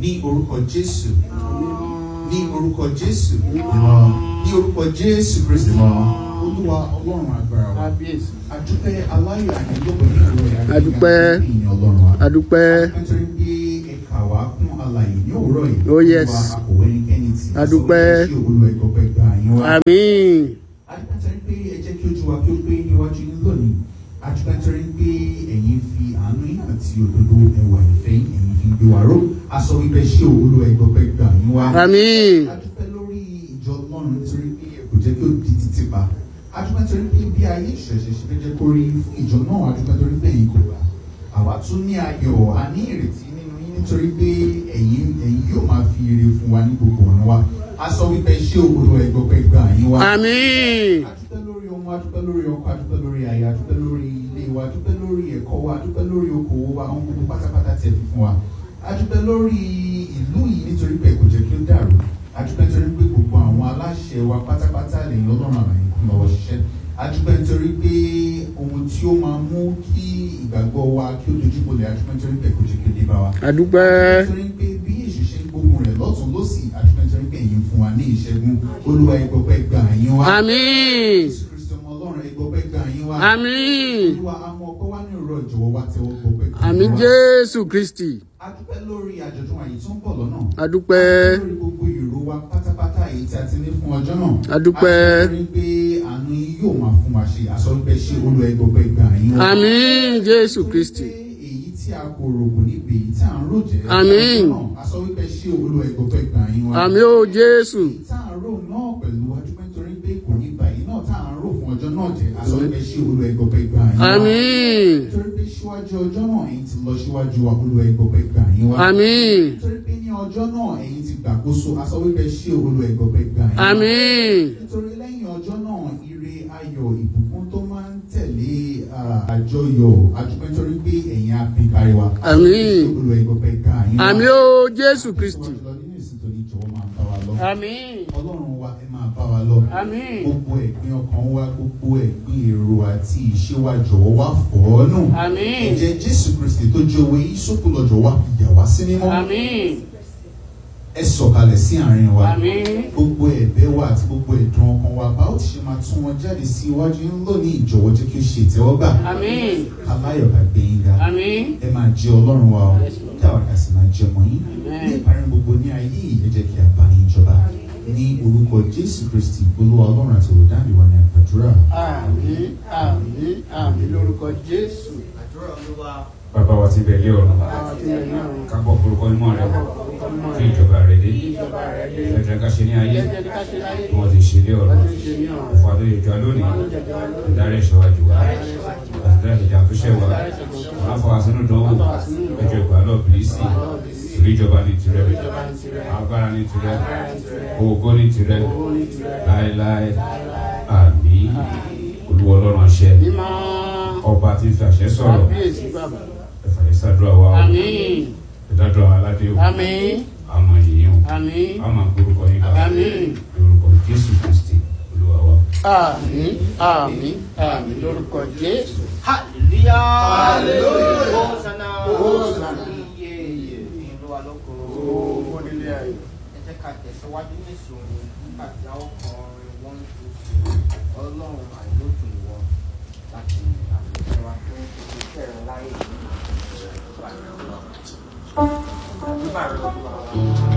ní orúkọ jésù ní orúkọ jésù Mímọ́. ní orúkọ jésù kristi Mímọ́. olúwa ọlọ́run agbára wa kábíyèsí. adúpẹ́ aláyọ̀ àyẹ̀lọ́gbọ̀n ní ìlú rẹ̀ Adúpẹ́. ìyìn ọlọ́run wa adúpẹ́ nítorí pé ẹ̀ka wa kún alàyè ní òwúrọ̀ yìí Oh, yes. olúwa akọ̀wé ẹnikẹ́ni tí Adúpẹ́. ṣé olúwa ìgbọ̀pẹ̀ gbà yín wá àmín adúpẹ́ntẹ́rí pé ẹ jẹ́ kí ojú wa kí ó gbé níwájú yín lónìí adúpẹ́ntẹ́rí pé ẹ̀yin fi àánú yín àti òdodo ẹwà ìfẹ́ yín ẹ̀yin fi gbé wa ró aṣọ wípé ṣé olúwa ìgbọ̀pẹ̀ gbà yín wá àmín adúpẹ́ lórí ìjọ ọlọ́run nítorí pé ẹ kò jẹ́ kí ó di títí pa adúpẹ́ntẹ́rí pé bí ayé ìṣẹ̀ṣẹ̀ ṣe fẹ́ jẹ́ kó rí fún ìjọ náà adúpẹ́ntẹ́rí pé ẹ̀yin kò gbà àwa tún ní ayọ̀ a ní ìrètí nínú yín nítorí pé ẹ̀yin ẹ̀yin yóò máa fi ire fún wa ní gbogbo ọ̀nà wa aṣọ wípé ṣé olúwa ìgbọ̀pẹ̀ gbà yín wá àmín adúpẹ́ lórí ọmọ adúpẹ́ lórí ọkọ adúpẹ́ lórí aya adúpẹ́ lórí ilé wa adúpẹ́ lórí ẹ̀kọ́ wa adúpẹ́ lórí okòwò wa ohun gbogbo pátápátá tẹ̀ fi fún wa adúpẹ́ lórí ìlú yìí nítorí pé kò jẹ́ kí ó dàrú adúpẹ́ nítorí pé gbogbo àwọn aláṣẹ wa pátápátá lẹ́yìn ọlọ́run àlàyé kún lọ́wọ́ ṣiṣẹ́ adúpẹ́ nítorí pé ohun tí ó máa mú kí ìgbàgbọ́ wa kí ó dojú bolẹ̀ adúpẹ́ nítorí pé kò jẹ́ kí ó dé bá wa adúpẹ́ nítorí pé bí èṣù ṣe ń gbógun rẹ̀ lọ́tún lọ́sì adúpẹ́ nítorí pé ẹ̀yin fún wa ní ìṣẹ́gun olúwa ìgbọ̀pẹ́ gbà yín wá àmín jésù kristu ọmọ ọlọ́run ìgbọ̀pẹ́ gbà yín wá àmín olúwa amọ̀ ọpẹ́ wá ní òrọ̀ ìjọ̀wọ́ wa tẹ́wọ́ gbọ̀pẹ́ gbà yín àmín wá. jésù kristi adúpẹ́ lórí àjọ̀dún àyè tó ń bọ̀ lọ́nà adúpẹ́ lórí gbogbo ìró wa pátápátá èyí tí a ti ní fún ọjọ́ náà Adúpẹ́. adúpẹ́ pé àánú yín yóò máa fún wa ṣe àsọ wípé ṣé olúwa ìgbọ̀pẹ́ gbà yín wá. àmín jésù kristi Pé èyí tí a kò rò kò ní pè èyí tí à ń rò jẹ́ Àmín. àsọ wípé ṣé olúwa ìgbọ̀pẹ́ gbà yín wá. àmín ó jésù èyí tá à ń rò náà pẹ̀lú adúpẹ́ nítorí pé kò ní bàyí náà tá à ń rò fún ọjọ́ náà jẹ́ àsọ wípé ṣé olúwa ìgbọ̀pẹ́ gbà yín wá. àmín nítorí pé síwájú ọjọ́ náà ẹ̀yin ti lọ síwájú wa olúwa ìgbọ̀pẹ́ gbà yín wá. àmín nítorí pé ní ọjọ́ náà ẹ̀yin ti gbàkóso aṣọ wípé ṣé olúwa ìgbọ̀pẹ́ gbà yín wá. àmín nítorí lẹ́yìn ọjọ́ náà ire ayọ̀ ìbùkún tó máa ń tẹ̀lé ah, àjọyọ̀ adúpẹ́ nítorí pé ẹ̀yin á pín kárí wa. Àmín. Ṣé olúwa ìgbọ̀pẹ́ gbà yín wá. àmín ó jésù kristi Síwájú lọ nínú ìsìn tó ní jọ̀wọ́ máa bá wa lọ. àmín ọlọ́run wa ẹ máa bá wa lọ. àmín gbogbo ẹ̀gbin ọkàn wa gbogbo ẹ̀gbin èrò àti ìṣe wa jọ̀wọ́ wá fọ̀ ọ́ nù. àmín ẹ̀jẹ̀ jésù kristi tó jẹ́ owó yìí sókè lọ́jọ́ wa yà wá sí mímọ́. àmín ẹ sọ̀kalẹ̀ sí àárín wa. àmín gbogbo ẹ̀bẹ̀ wa àti gbogbo ẹ̀dùn ọkàn wa bá ó ti ṣe máa tún wọn jáde sí iwájú yín lónìí ìjọ̀wọ́ jẹ́ kí ó ṣe ìtẹ́wọ́gbà. àmín aláyọ̀ ká gbé yín ga. àmín ẹ máa jẹ ọlọ́run wa o káwa ká sì máa jẹ ọmọ yín. Amen. ní ìparí gbogbo ní ayé yìí ẹ jẹ́ kí a bá yín jọba. ní orúkọ jésù kristi olúwa ọlọ́run àti olùdáàbí wa ní àgbàdúrà. àmín àmín àmín lórúkọ jésù bàbá wa ti bẹ̀lẹ́ ọ̀run àwọn tí wọn náà ń ká bọ̀ forúkọ mímọ́ rẹ kọ́ kí ìjọba rẹ dé ìjọba rẹ dé ẹ̀jẹ̀ ká ṣe ní ayé jẹ́jẹ́ ká ṣe láyé bí wọ́n ti ṣe lé ọ̀run wọ́n ti ṣe ní ọ̀run ọ̀fọ̀ àdó ìjọ lónìí ìdarí ẹ̀ṣọ́ wa jù wá àtìdárí ìjà tó ṣẹ̀ wá wọn á fọ àsínú dánwò ẹjọ́ ìgbà lọ bìlísì ìlú ìjọba ní tirẹ̀ agbára ní tirẹ̀ ògo ní tirẹ̀ láéláé àmín olúwa ọlọ́run àṣẹ mímọ́ ọba tí ń fi àṣẹ sọ̀rọ̀ kábíyèsí bàbá ẹ̀fà yẹn ṣàdúrà wa o àmín ìdádọ́ aládé o àmín àmọ̀ yìí o àmín àmọ̀ gbórúkọ yín ká àmín lórúkọ jésù kristi olúwa wa. àmín àmín àmín lórúkọ jésù. Hallelujah. Hallelujah. Hosanna. Hosanna. Iye iye Olúwa lóko. owó nílé ayé. Ẹ jẹ́ ká tẹ̀síwájú ní ìṣòro nígbà tí a ó kọrin wọ́n tó ṣe ọlọ́run àìlótú ìwọ láti àfihàn wa fún iṣẹ́ rẹ̀ láyé ìlú ìgbà ìjọba. Àdúrà rẹ̀ lọ́dún àwọn.